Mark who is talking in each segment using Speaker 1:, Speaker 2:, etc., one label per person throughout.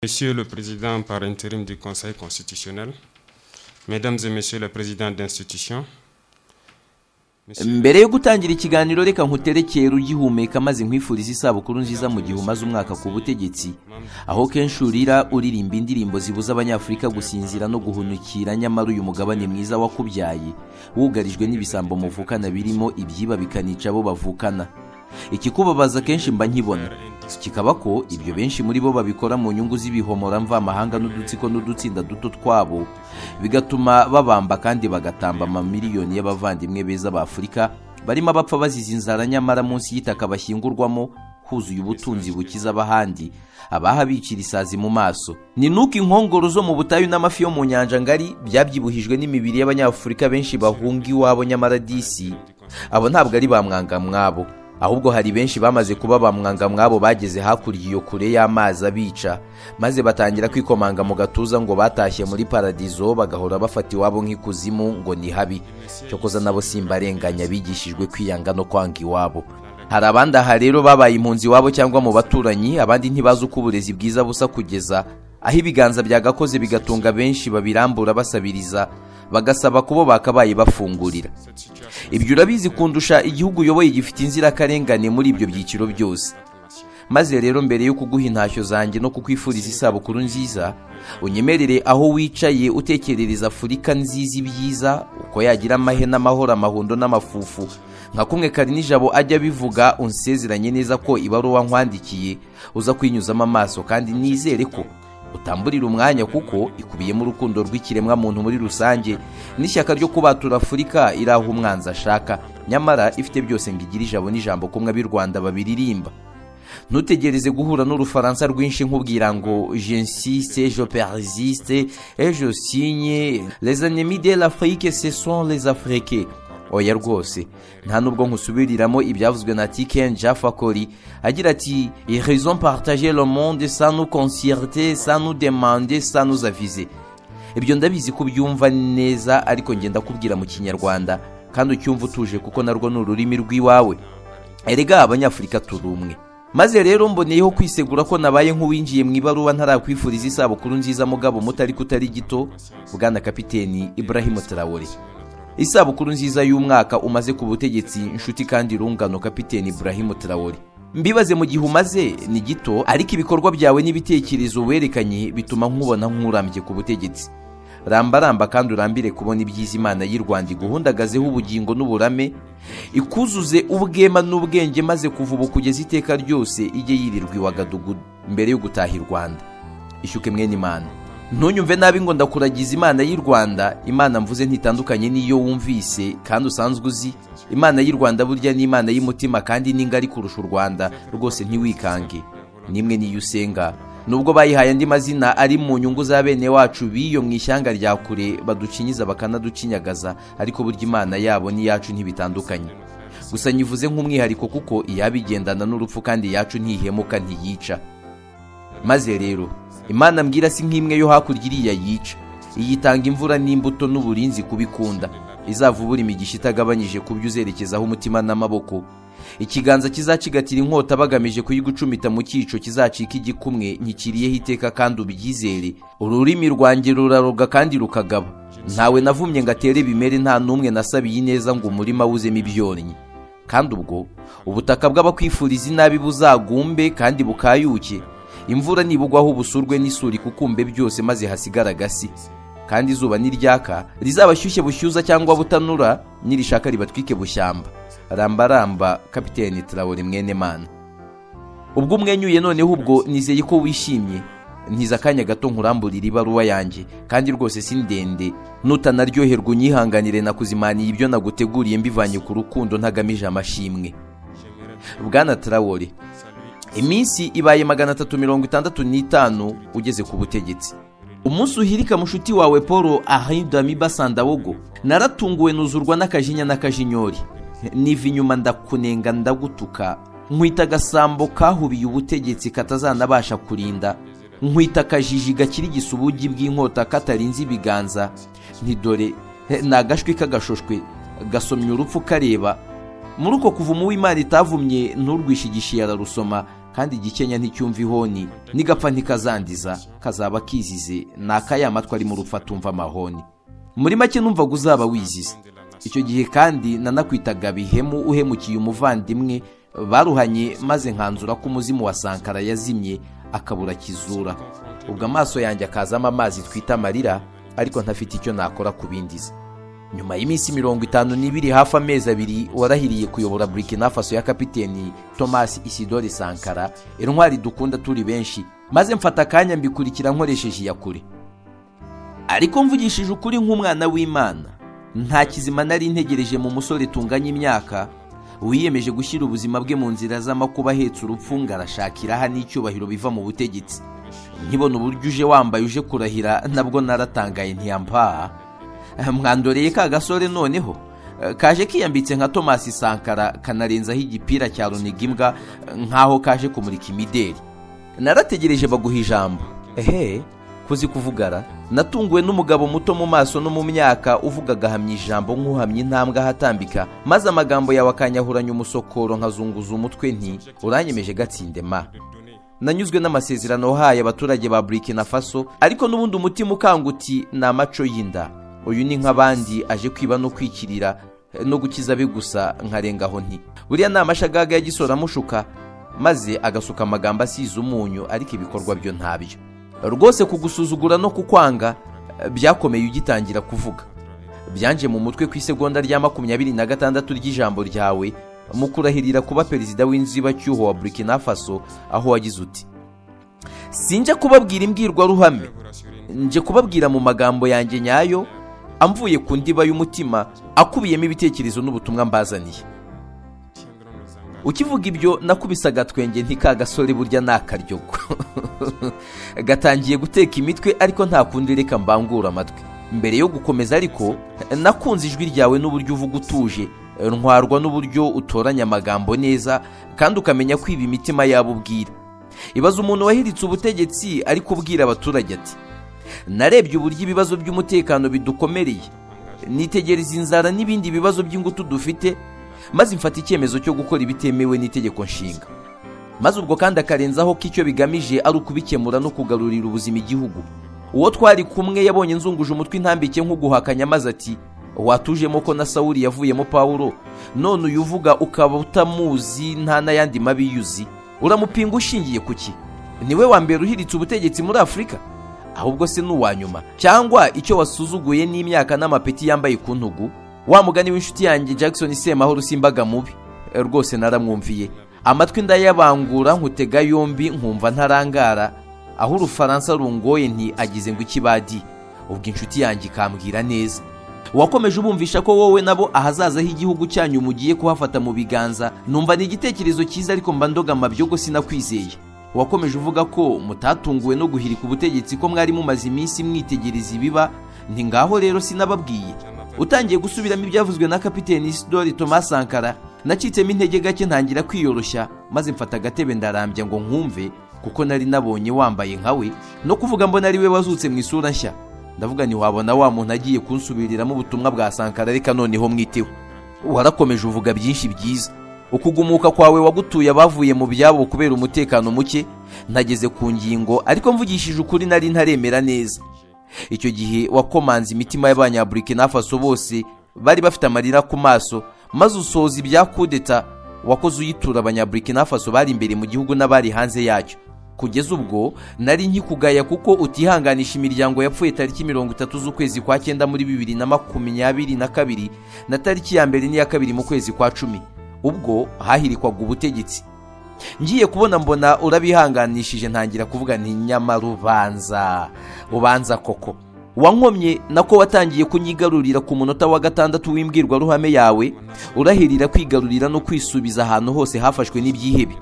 Speaker 1: Monsieur le Président par intérim du Conseil constitutionnel, Mesdames et Messieurs les Présidents d'institutions,
Speaker 2: mbere yo gutangira ikiganiro reka nkuterekere ugihumeka maze nkwifuriza isabukuru nziza mu gihe umaze umwaka ku butegetsi aho kenshi urira uririmba indirimbo zibuza abanyafurika gusinzira no guhunukira nyamara uyu mugabane mwiza wakubyaye wugarijwe n'ibisambo muvukana birimo ibyiba bikanica abo bavukana ikikubabaza kenshi mba nkibona kikaba ko ibyo benshi muri bo babikora mu nyungu z'ibihomora mvamahanga n'udutsiko n'udutsinda duto twabo bigatuma babamba kandi bagatamba amamiliyoni y'abavandimwe beza b'afurika barimo abapfa bazize inzara nyamara munsi y'itaka bashyingurwamo huzuye ubutunzi bukiza abahandi abahabicira isazi mu maso ni nuko inkongoro zo mu butayu n'amafi yo mu nyanja ngari byabyibujijwe n'imibiri y'abanyafurika benshi bahunga iwabo nyamara disi abo ntabwo ari ba mwangamwabo ahubwo hari benshi bamaze kuba ba mwangamwabo bageze hakurya iyo kure y'amazi abica maze batangira kwikomanga mu gatuza ngo batashye muri paradizo bagahora bafata iwabo nk'ikuzimu ngo ni habi cyokoza nabo simbarenganya bigishijwe kwiyanga no kwanga iwabo hari abandi aha rero babaye impunzi iwabo cyangwa mu baturanyi abandi ntibazi uko uburezi bwiza busa kugeza aho ibiganza byagakoze bigatunga benshi babirambura basabiriza bagasaba kubo bakabaye bafungurira ibyo urabizi kundusha igihugu uyoboye gifite inzirakarengane muri ibyo byiciro byose maze rero mbere yo kuguha intashyo zanjye no kukwifuriza isabukuru nziza unyemerere aho wicaye utekerereza afurika nziza ibyiza uko yagira amahe n'amahoro amahundo n'amafufu nka kumwe kari nijabo ajya abivuga unsezeranye neza ko ibaruwa nkwandikiye uza kwinyuzamo amaso kandi nizere ko utamburira umwanya kuko ikubiyemo urukundo rw'ikiremwa muntu muri rusange n'ishyaka ryo kubatura afurika iri aho umwanzi ashaka nyamara ifite byose ngo igire ijabo n'ijambo kumwe ab'i rwanda babiririmba ntutegereze guhura n'urufaransa rwinshi nk'ubwira ngo jensiste je persiste ejo sinye les ennemis de l'afrique ce sont les africains oya rwose nta nubwo nkusubiriramo ibyavuzwe na tiken jafakori agira ati raison partage le monde sans nous concierter sans nous demander sans nous aviser ibyo ndabizi ko ubyumva neza ariko ngenda kubwira mu kinyarwanda kandi ucyumva utuje kuko narwo ni ururimi rw'iwawe erega abanyafurika turi umwe maze rero mboneyeho kwisegura ko nabaye nk'uwinjiye mu ibaruwa ntarakwifuriza isabukuru nziza mugabo mutari kutari gito bwana kapiteni ibrahim tarawore isabukuru nziza y'umwaka umaze ku butegetsi inshuti kandi rungano kapiteni ibrahim tarawore mbibaze mu gihe umaze ni gito ariko ibikorwa byawe n'ibitekerezo werekanye bituma nkubona nk'urambye ku butegetsi ramba ramba kandi urambire kubona ibyiza imana y'u rwanda iguhundagazeho ubugingo n'uburame ikuzuze ubwema n'ubwenge maze kuva ubu kugeza iteka ryose ijye yirirwa iwagadugudu mbere yo gutaha i rwanda ishyuke mwene imana ntunyumve nabi ngo ndakuragiza imana y'u rwanda imana mvuze ntitandukanye n'iyo wumvise kandi usanzwe uzi imana y'u rwanda burya ni imana y'umutima kandi ni ngari kurusha u rwanda rwose ntiwikange nimwe n'iyo usenga nubwo bayihaye andi mazina ari mu nyungu za bene wacu biyo mu ishyanga rya kure baducinyiza bakanaducinyagaza ariko burya imana yabo n'iyacu ntibitandukanye gusa nyivuze nk'umwihariko kuko iyabigendana n'urupfu kandi iyacu ntihemuka ntiyica maze rero imana mbwira si nk'imwe yo hakurya iriya yica iyitanga imvura n'imbuto n'uburinzi kubikunda izava ubura imigisha itagabanyije ku byo uzerekezaho umutima n'amaboko ikiganza kizacigatira inkota bagamije kuyigucumita mu cyico kizacika igikumwe ntikiriyeho iteka kandi ubyizere ururimi rwanjye ruraroga kandi rukagaba ntawe navumye ngo atere bimere nta n'umwe nasabiye ineza ngo umurima wuzemo ibyonnyi kandi ubwo ubutaka bw'abakwifuriza inabi buzagumbe kandi bukayuke imvura nibugwaho ubusurwe n'isuri kukumbe byose maze hasigara agasi kandi izuba niryaka rizabashyushye bushyuza cyangwa butanura nirishaka ribatwike bushyamba rambaramba kapiteni tarawore mwene mana ubwo umwenyuye noneho ubwo nizeye ko wishimye ntiza akanya gato nkuramburira ibaruwa yanjye kandi rwose si ndende nutanaryoherwa unyihanganire nakuzimaniye ibyo naguteguriye mbivanye ku rukundo ntagamije amashimwe bwana tarawore iminsi ibaye magana atatu mirongo itandatu n'itanu ugeze ku butegetsi umunsi uhirika mushuti wawe paul ahinduramo basandabogo naratunguwe nuzurwa n'akajinya n'akajinyori niva inyuma ndakunenga ndagutuka nkwita agasambo kahubiye ubutegetsi katazanabasha kurinda nkwita akajiji gakirigisa ubugi bw'inkota katarinze ibiganza ntidore ni agashwi k'agashoshwe gasomye urupfu kareba muri uko kuva umuwimana itavumye nturwishigishiye ararusoma kandi igikenya nticyumva ihoni nigapfa ntikazandiza kazaba kizize ni akaya matwi ari mu rupfu atumva amahoni muri make numvaga uzaba wizize icyo gihe kandi nanakwitaga bihemu uhemukiye umuvandimwe baruhanye maze nkanzura ko umuzimu wa sankara yazimye akabura kizura ubwo amaso yanjye akazamo amazi twita amarira ariko ntafite icyo nakora ku bindiza nyuma y'iminsi mirongo itanu n'ibiri hafi amezi abiri warahiriye kuyobora burikina faso ya kapiteni thomas isidore sankara intwari dukunda turi benshi maze mfata akanya mbikurikira nkoresheje iya kure ariko mvugishije ukuri nk'umwana w'imana nta kizima nari ntegereje mu musore tunganya imyaka wiyemeje gushyira ubuzima bwe mu nzira z'amakuba ahetse urupfu ngo arashakira aha n'icyubahiro biva mu butegetsi nkibona uburyo uje wambaye uje kurahira nabwo naratangaye ntiyampa mwandoreye ka gasore noneho kaje kiyambitse nka thomas sankara kanarenzaho igipira cya runiga imbwa nk'aho kaje kumurika imideli narategereje baguha ijambo ehe kuzi kuvugara natunguwe n'umugabo muto mu maso no mu myaka uvuga agahamya ijambo nk'uhamya intambwe ahatambika maze amagambo yawe akanyahuranya umusokoro nkazunguza umutwe nti uranyemeje gatsinde ma nanyuzwe n'amasezerano wahaye abaturage ba burikina faso ariko n'ubundi umutima ukanguti ni amaco y'inda uyu ni nk'abandi aje kwiba no kwikirira no gukiza abe gusa nkarengaho nti buriya ni amashagaga ya amushuka maze agasuka amagambo asize umunyu ariko ibikorwa byo ntabyo rwose kugusuzugura no kukwanga byakomeye ugitangira kuvuga byanje mu mutwe ku isegonda rya makumyabiri na gatandatu ry'ijambo ryawe mu kurahirira kuba perezida w'inzibacyuho wa burikina faso aho wagize uti sinjya kubabwira imbwirwaruhame nje kubabwira mu magambo yanjye nyayo amvuye ku ndiba y'umutima akubiyemo ibitekerezo n'ubutumwa mbazaniye ukivuga ibyo nakubise agatwenge ntik'agasore burya ni akaryogo gatangiye guteka imitwe ariko nta kundi reka mbangura amatwi mbere yo gukomeza ariko nakunze ijwi ryawe n'uburyo uvuga utuje ntwarwa n'uburyo utoranya amagambo neza kandi ukamenya kwiba imitima yabo ubwira ibaza umuntu wahiritse ubutegetsi ariko ubwira abaturage ati narebye uburyo ibibazo by'umutekano bidukomereye nitegereza inzara n'ibindi bibazo by'ingutu dufite maze mfata icyemezo cyo gukora ibitemewe n'itegeko nshinga maze ubwo kandi akarenzaho ko icyo bigamije ari ukubikemura no kugarurira ubuzima igihugu uwo twari kumwe yabonye nzunguje umutwe intambike nk'uguhakanya maze ati watujemo ko na sawuri yavuyemo pawuro none uyu uvuga ukaba utamuzi nta n'ayandi mabi yuzi uramupinga ushingiye ku ki niwe wa mbere uhiritse ubutegetsi muri afurika ahubwo se ni uwa nyuma cyangwa icyo wasuzuguye n'imyaka n'amapeti yambaye ku ntugu wa mugani w'inshuti yanjye jackson semahoro simbaga mubi rwose naramwumviye amatwi ndayabangura nkutega yombi nkumva ntarangara aho urufaransa rungoye nti agize ngo ikibadi ubwo inshuti yanjye ikambwira neza wakomeje ubumvisha ko wowe nabo ahazazaho igihugu cyanyu mugiye kuhafata mu biganza numva ni igitekerezo cyiza ariko mba ndogama byo sinakwizeye wakomeje uvuga ko mutatunguwe no guhirika ubutegetsi ko mwari mumaze iminsi mwitegereza ibiba nti ngaho rero sinababwiye utangiye gusubiramo ibyavuzwe na kapiteni isidori thomas sankara nacitsemo intege gake ntangira kwiyoroshya maze mfata agatebe ndarambya ngo nkumve kuko nari nabonye wambaye nkawe no kuvuga mbona ari we wazutse mu isura nshya ndavuga ntiwabona wa muntu agiye kunsubiriramo ubutumwa bwa sankara reka noneho mwiteho warakomeje uvuga byinshi byiza ukugumuka kwawe wagutuye abavuye mu byabo kubera umutekano muke nageze ku ngingo ariko mvugishije ukuri nari ntaremera neza icyo gihe wakomanze imitima y'abanyaburikina faso bose bari bafite amarira ku maso maze usohoza ibya kudeta wakoze uyitura abanyaburikina faso bari imbere mu gihugu n'abari hanze yacyo kugeza ubwo nari nkikugaya kuko utihanganisha imiryango yapfuye tariki mirongo itatu z'ukwezi kwa cyenda muri bibiri na makumyabiri na kabiri na tariki ya mbere n'iya kabiri mu kwezi kwa cumi ubwo hahirikwaga ubutegetsi ngiye kubona mbona urabihanganishije ntangira kuvuga nti nyamara ubanza ubanza koko wankomye nako watangiye kunyigarurira ku munota wa gatandatu w'imbwirwaruhame yawe urahirira kwigarurira no kwisubiza ahantu hose hafashwe n'ibyihebe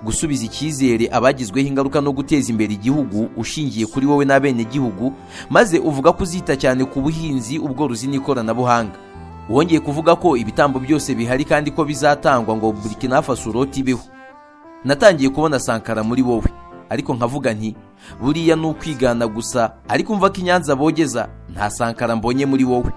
Speaker 2: gusubiza icyizere abagizweho ingaruka no guteza imbere igihugu ushingiye kuri wowe n'abenegihugu maze uvuga ko uzita cyane ku buhinzi ubworozi n'ikoranabuhanga wongeye kuvuga ko ibitambo byose bihari kandi ko bizatangwa ngo burikina faso uroti ibeho natangiye kubona sankara muri wowe ariko nkavuga nti buriya ni ukwigana gusa ariko mva ko inyanza bogeza nta sankara mbonye muri wowe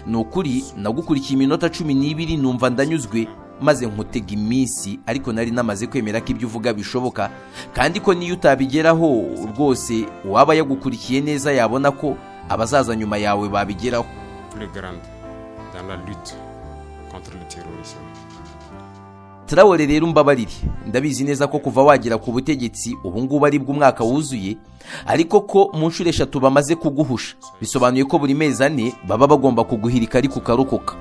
Speaker 2: ni ukuri nagukurikiye iminota cumi n'ibiri numva ndanyuzwe maze nkutega iminsi ariko nari namaze kwemera ko ibyo uvuga bishoboka kandi ko niyo utabigeraho rwose uwaba yagukurikiye neza yabona ko abazaza nyuma yawe babigeraho
Speaker 1: plus grande dans la lutte contre le terrorisme.
Speaker 2: Traore rero mbabarire ndabizi neza ko kuva wagera ku butegetsi ubu ngubu aribwo umwaka wuzuye ariko ko mu nshuro eshatu bamaze kuguhusha bisobanuye ko buri mezi ane baba bagomba kuguhirika ariko ukarokoka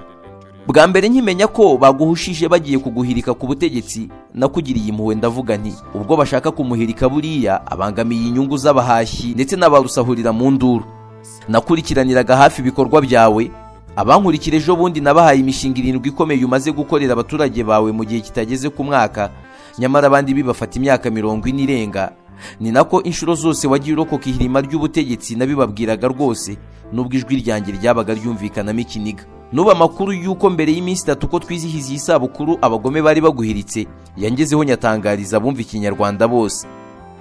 Speaker 2: bwa mbere nkimenya ko baguhushije bagiye kuguhirika ku butegetsi nakugiriye impuhwe ndavuga nti ubwo bashaka kumuhirika buriya abangamiye inyungu z'abahashyi ndetse n'abarusahurira mu nduru nakurikiraniraga hafi ibikorwa byawe abankurikira ejo bundi nabahaye imishinga irindwi ikomeye umaze gukorera abaturage bawe mu gihe kitageze ku mwaka nyamara abandi bibafata imyaka mirongo ine irenga ni nako inshuro zose wagiye urokoka ihirima ry'ubutegetsi nabibabwiraga rwose n'ubwo ijwi ryanjye ryabaga ryumvikanamo ikiniga n'ubu amakuru y'uko mbere y'iminsi itatu ko twizihiza iyi sabukuru abagome bari baguhiritse yangezeho nyatangariza abumva ikinyarwanda bose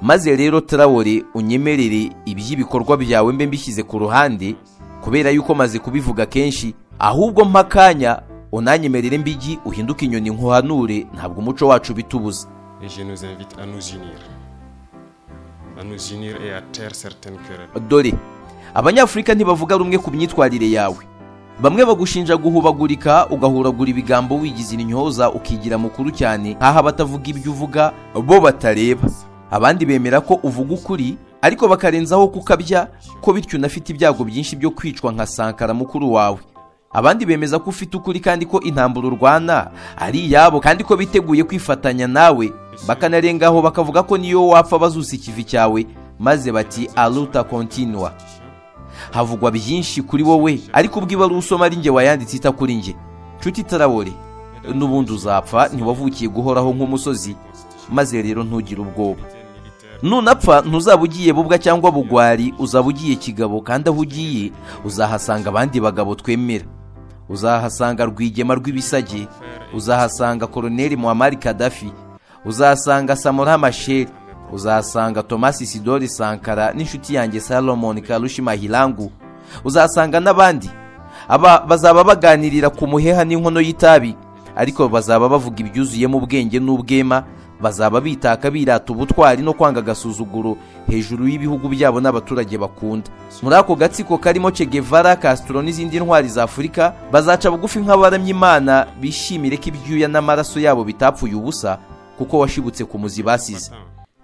Speaker 2: maze rero tarawore unyemerere iby'ibikorwa byawe mbe mbishyize ku ruhande kubera yuko maze kubivuga kenshi ahubwo mpakanya unanyemerere mbigi uhinduke inyoni nkuhanure ntabwo umuco wacu bitubuza
Speaker 1: Et je nous invite à nous unir. À nous unir et à taire certaines querelles.
Speaker 2: dore abanyafurika ntibavuga rumwe ku myitwarire yawe bamwe bagushinja guhubagurika ugahuragura ibigambo wigizira intyoza ukigira mukuru cyane nk'aho abatavuga ibyo uvuga bo batareba abandi bemera ko uvuga ukuri ariko bakarenzaho kukabya ko bityo unafite ibyago byinshi byo kwicwa nka sankara mukuru wawe abandi bemeza ko ufite ukuri kandi ko intambara urwana ari iyabo kandi ko biteguye kwifatanya nawe bakanarengaho bakavuga ko niyo wapfa bazusa ikivi cyawe maze bati aruta kontinua havugwa byinshi kuri wowe ariko ubwo ibaruwa usoma ari njye wayanditse ita kuri njye nshuti tarawore n'ubundi uzapfa ntiwavukiye guhoraho nk'umusozi maze rero ntugire ubwoba nunapfa ntuzaba ugiye bubwa cyangwa bugwari uzaba ugiye kigabo kandi aho ugiye uzahasanga abandi bagabo twemera uzahasanga rwigema rw'ibisage uzahasanga koroneli muhamari kadafi uzahasanga samora masheri uzahasanga tomasi sidori sankara n'inshuti yanjye salomoni karushi mahirangu uzahasanga n'abandi aba bazaba baganirira ku muheha n'inkono y'itabi ariko bazaba bavuga ibyuzuyemo ubwenge n'ubwema bazaba bitaka birata ubutwari no kwanga agasuzuguro hejuru y'ibihugu byabo n'abaturage bakunda muri ako gatsiko karimo Che Guevara Castro n'izindi ntwari za Afurika bazaca bugufi nk'abaramya Imana bishimire ko ibyuya n'amaraso yabo bitapfuye ubusa kuko washibutse ku muzi basize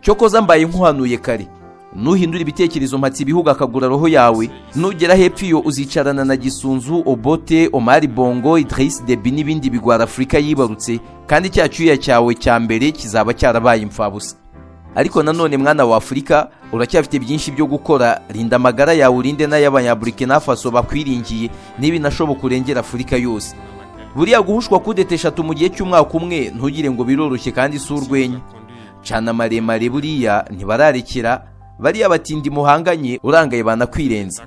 Speaker 2: cyokoza mbaye nkuhanuye kare nuhindura ibitekerezo mpatse ibihugu akagura roho yawe nugera hepfo iyo uzicarana na gisunzu obote omari bongo idris debi n'ibindi bigwara afurika yibarutse kandi cya cyuya cyawe cya mbere kizaba cyarabaye imfabusa ariko nanone mwana wa afurika uracyafite byinshi byo gukora rinda amagara yawe urinde n'ay'abanyaburikina faso bakwiringiye n'ibinashoboka urengera afurika yose buriya guhushwa kudeta eshatu mu gihe cy'umwaka umwe ntugire ngo biroroshye kandi si urwenya cana maremare buriya ntibararekera bariya batindi muhanganye urangaye banakwirenza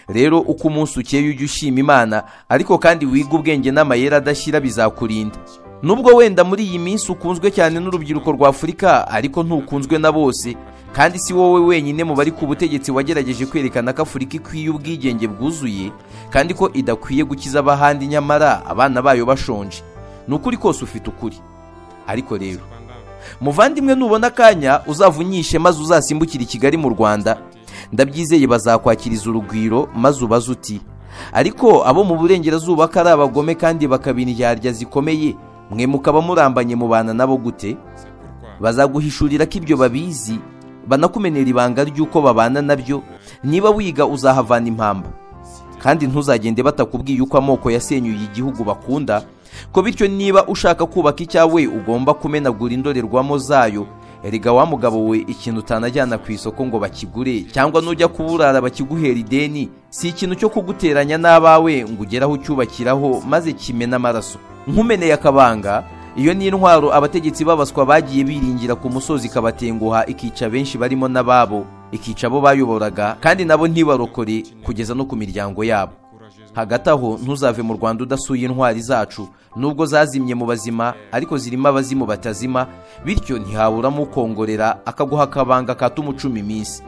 Speaker 2: rero uko umunsi ukeye ujya ushima imana ariko kandi wiga ubwenge n'amayeri adashyira bizakurinda nubwo wenda muri iyi minsi ukunzwe cyane n'urubyiruko rwa afurika ariko ntukunzwe na bose kandi si wowe wenyine mu bari ku butegetsi wagerageje kwerekana ko afurika ikwiye ubwigenge bwuzuye kandi ko idakwiye gukiza abahandi nyamara abana bayo bashonje ni ukuri kose ufite ukuri ariko rero muvandimwe nubona akanya uzavunyishe maze uzasimbukire i kigali mu rwanda ndabyizeye bazakwakiriza urugwiro maze ubaze uti ariko abo mu burengerazuba ko ari abagome kandi bakabindyarya zikomeye mwe mukaba murambanye mubana nabo gute bazaguhishurira ko ibyo babizi banakumenera ibanga ry'uko babana nabyo niba wiga uzahavana impamba kandi ntuzagende batakubwiye uko amoko yasenyuye igihugu bakunda ko bityo niba ushaka kubaka icyawe ugomba kumenagura indorerwamo zayo erega wa mugabo we ikintu utanajyana ku isoko ngo bakigure cyangwa nujya kuburara bakiguhera ideni si ikintu cyo kuguteranya n'abawe ngo ugere aho ucyubakiraho maze kimena amaraso nkumeneye akabanga iyo ni intwaro abategetsi babaswa bagiye biringira ku musozi ikabatenguha ikica benshi barimo n'ababo ikica abo bayoboraga kandi nabo ntibarokore kugeza no ku miryango yabo hagati aho ntuzave mu rwanda udasuye intwari zacu nubwo zazimye mu bazima ariko zirimo abazimu batazima bityo ntihaburamo ukongorera akaguha akabanga katuma ucuma iminsi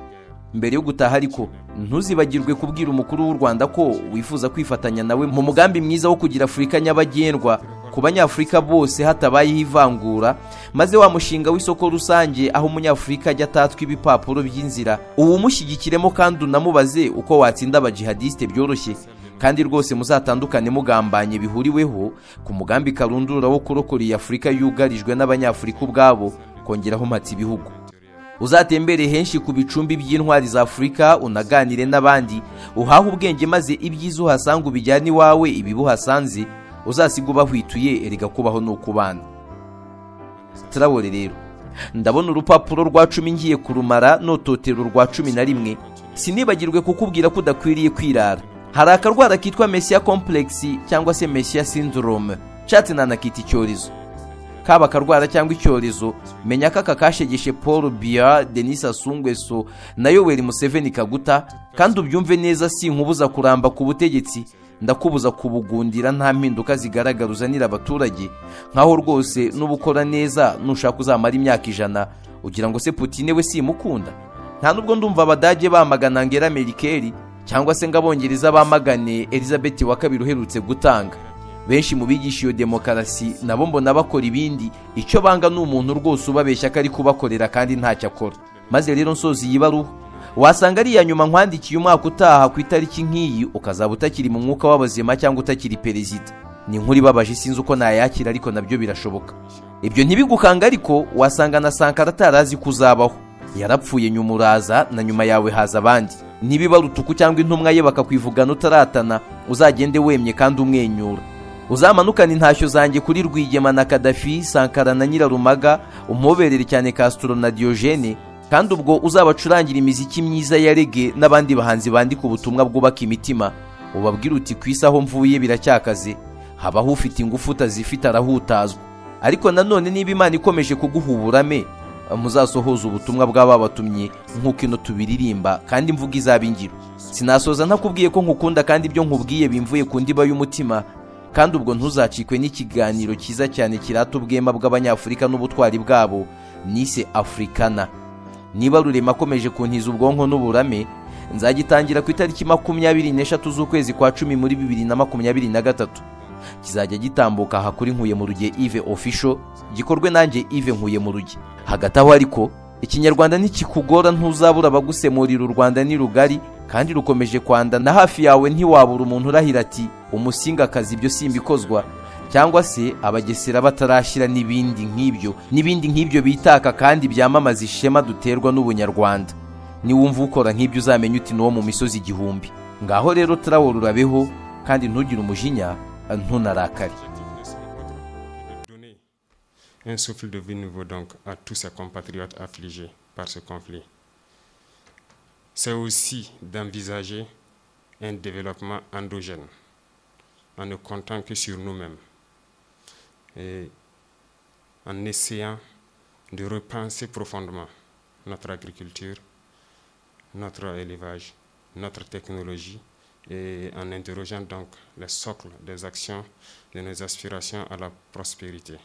Speaker 2: mbere yo gutaha ariko ntuzibagirwe kubwira umukuru w'u rwanda ko wifuza kwifatanya nawe mu mugambi mwiza wo kugira afurika nyabagendwa ku banyafurika bose hatabayeho ivangura maze wa mushinga w'isoko rusange aho umunyafurika ajya atatwa ibipapuro by'inzira uwumushyigikiremo kandi unamubaze uko watsinda abajihadisite byoroshye kandi rwose muzatandukane mugambanye bihuriweho ku mugambi karundura wo kurokora iyi afurika yugarijwe n'abanyafurika ubwabo kongeraho mpatse ibihugu uzatembere henshi ku bicumbi by'intwari za afurika unaganire n'abandi uhahe ubwenge maze ibyiza uhasanga ubijyane iwawe ibiba uhasanze uzasiga ubahwituye erega kubaho ni ukubana turabore rero ndabona urupapuro rwa cumi ngiye kurumara n'utotero rwa cumi na rimwe sinibagirwe kukubwira ko udakwiriye kwirara hari akarwara kitwa mesiya kompuregisi cyangwa se mesiya sindorome nshatse nanakita icyorezo kaba akarwara cyangwa icyorezo menya ko aka kashegeshe paul biya denise asungweso na yoweri museveni kaguta kandi ubyumve neza si nkubuza kuramba ku butegetsi ndakubuza kubugundira nta mpinduka zigaragara uzanira abaturage nkaho rwose n'ubukora neza nushaka uzamara imyaka ijana ugira ngo se putine we simukunda nta nubwo ndumva abadage bamagana angela merikeri cyangwa se ngo abongereza bamagane elizabeth wa kabiri uherutse gutanga benshi mu bigisha iyo demokarasi nabo mbona bakora ibindi icyo banga ni umuntu rwose ubabeshya ko ari kubakorera kandi ntacyo akora maze rero nsozi iyi baruwa wasanga ari iya nyuma nkwandikiye umwaka utaha ku itariki nk'iyi ukazaba utakiri mu mwuka w'abazima cyangwa utakiri perezida ni inkuru ibabaje sinzi uko nayakira ariko nabyo birashoboka ibyo ntibigukanga ariko wasanga na sankara atarazi ko uzabaho yarapfuye nyuma uraza na nyuma yawe haza abandi niba utuku cyangwa intumwa ye bakakwivugana utaratana uzagende wemye kandi umwenyura uzamanukane intashyo zanjye kuri rwigema na kadafi sankara na nyirarumaga umuhoberere cyane kasitoro na diyogene kandi ubwo uzabacurangira imiziki myiza ya rege n'abandi bahanzi bandika ubutumwa bwubaka imitima ubabwira uti ku isi aho mvuye biracyakaze habaho ufite ingufu utazifite arahutazwa ariko nanone niba imana ikomeje kuguha uburame muzasohoza ubutumwa bw'ababatumye nk'uko ino tubiririmba kandi mvuga izaba ingiro sinasoza ntakubwiye ko nkukunda kandi ibyo nkubwiye bimvuye ku ndiba y'umutima kandi ubwo ntuzacikwe n'ikiganiro cyiza cyane kirata ubwema bw'abanyafurika n'ubutwari bwabo nise afurikana niba rurema akomeje kuntiza ubwonko n'uburame nzagitangira ku itariki makumyabiri n'eshatu z'ukwezi kwa cumi muri bibiri na makumyabiri na gatatu kizajya gitambuka aha kuri nkuye mu ruge ive ofisho gikorwe nanjye ive nkuye mu ruge hagati aho ariko ikinyarwanda ntikikugora ntuzabura abagusemurira u rwanda ni rugari kandi rukomeje kwanda na hafi yawe ntiwabura umuntu urahira ati umusingakazi ibyo simbikozwa cyangwa se abagesera batarashyira n'ibindi nk'ibyo n'ibindi nk'ibyo bitaka kandi byamamaza ishema duterwa n'ubunyarwanda niwumva ukora nk'ibyo uzamenya uti n'uwo mu misozi igihumbi ngaho rero turawo rurabeho kandi ntugire umujinya ntunarakare
Speaker 1: Un souffle de vie nouveau donc à tous ses compatriotes affligés par ce conflit. C'est aussi d'envisager un développement endogène en ne comptant que sur nous-mêmes et en essayant de repenser profondément notre agriculture, notre élevage, notre technologie et en interrogeant donc les socles des actions de nos aspirations à la prospérité.